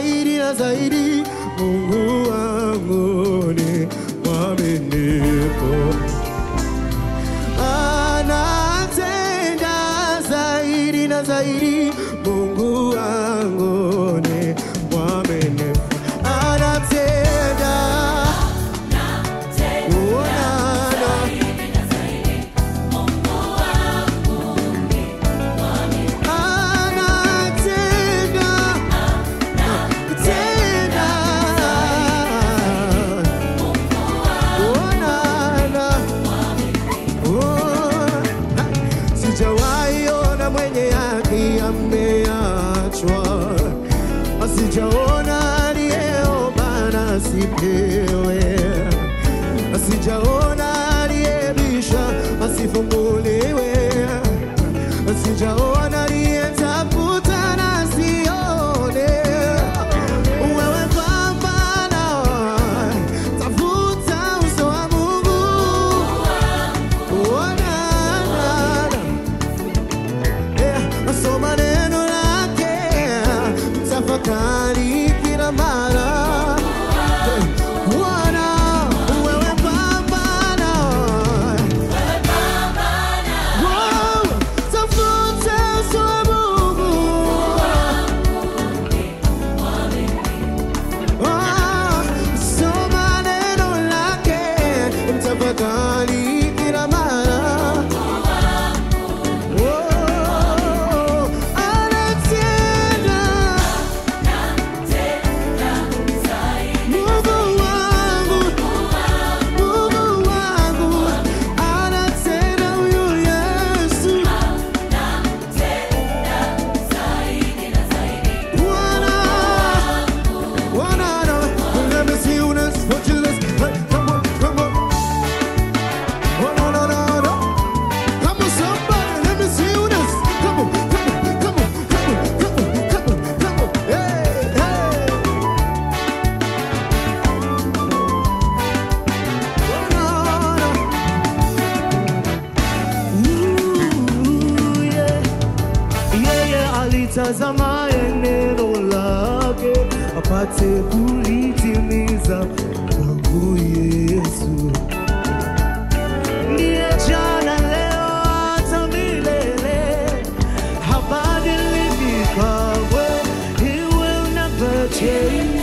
zaidi na zaidi. Mungu wangu ni mwaminifu, anatenda zaidi na zaidi. Mungu wangu ni mwaminifu, anatenda uonana anatenda tena uonana Oh, sijawahi ona mwenye haki ameachwa, asijaona aliyeomba na asipewe, asijaona aliyebisha asifunguliwe, asijaona aliyetafuta na asione. Wewe pambana, tafuta uso wa Mungu Soma neno lake, tafakari kila mara. Bwana, wewe pambana. Wow, tafuta uso wa Mungu. Ah, soma neno lake, tafakari kila mara. Oh, anatenda. Mungu wangu, Mungu wangu, anatenda huyu Yesu. Bwana, Bwana, let me see you dance, what you dance. Hey, come on, come on. Oh, no, no, no, no. Come on, somebody, let me see you dance. Come on, come on, come on, come on, come on, come on, come on. Hey, hey. Oh, no, no. Ooh, yeah. Yeye alitazama neno lake apate kulitimiza kwangu Yesu ndiye jana leo hata milele, habadiliki kamwe. He will never change.